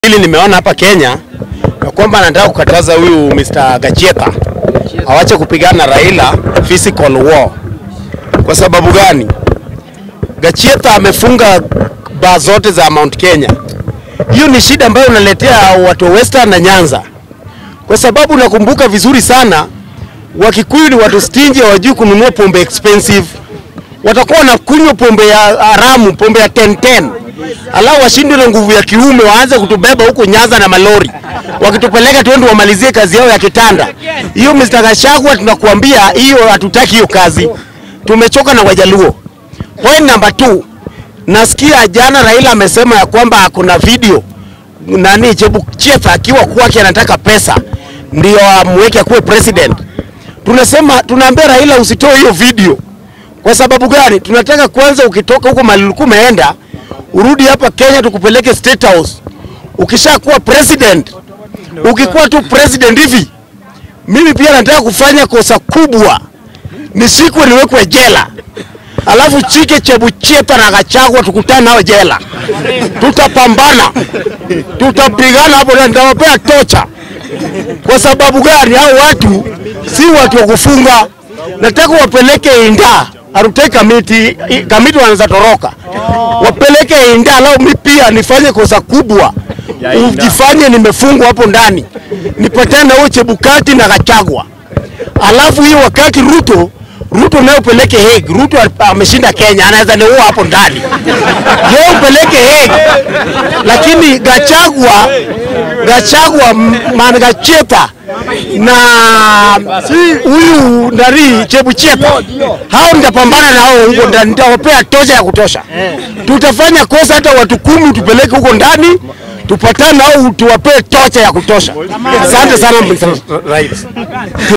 Hili nimeona hapa Kenya ya kwamba anataka kukataza huyu Mr. Gachieta awache kupigana na Raila physical war. Kwa sababu gani? Gachieta amefunga baa zote za Mount Kenya. Hiyo ni shida ambayo unaletea watu wa Western na Nyanza, kwa sababu nakumbuka vizuri sana Wakikuyu ni watu stingy, hawajui kununua pombe expensive. Watakuwa wanakunywa pombe ya haramu, pombe ya 1010 alafu washindwe na nguvu ya kiume, waanze kutubeba huko Nyanza na malori, wakitupeleka twende wamalizie kazi yao ya kitanda. Hiyo Mr. Gachagua, tunakuambia hiyo, hatutaki hiyo kazi, tumechoka na Wajaluo. Point number two, nasikia jana Raila amesema ya kwamba kuna video nani Chebukati akiwa kwake anataka pesa ndio amweke akuwe president. Tunasema tunaambia Raila usitoe hiyo video. Kwa sababu gani? Tunataka kwanza, ukitoka huko mahali ulikuwa umeenda urudi hapa Kenya tukupeleke State House. Ukishakuwa president, ukikuwa tu president hivi, mimi pia nataka kufanya kosa kubwa, nishikwe niwekwe jela, alafu Chike Chebucheta na Gachagua tukutane nao jela, tutapambana, tutapigana hapo na nitawapea tocha. Kwa sababu gani? Hao watu si watu wa kufunga, nataka wapeleke Inda Arute kamiti kamiti wanaweza toroka, wapeleke Inda. Lao mi pia nifanye kosa kubwa, ujifanye nimefungwa hapo ndani, nipatane na huyo Chebukati na Gachagua, alafu hiyo wakati Ruto Ruto naye upeleke Hague. Ruto ameshinda Kenya, anaweza niua hapo ndani, yeye upeleke Hague, lakini Gachagua Gachagua man Gacheta na huyu ndari Chebucheta, hao nitapambana na hao huko ndani, nitawapea tosha ya kutosha. Tutafanya kosa hata watu kumi tupeleke huko ndani, tupatane nao tuwapee tocha ya kutosha. Asante sana Mr. Rais.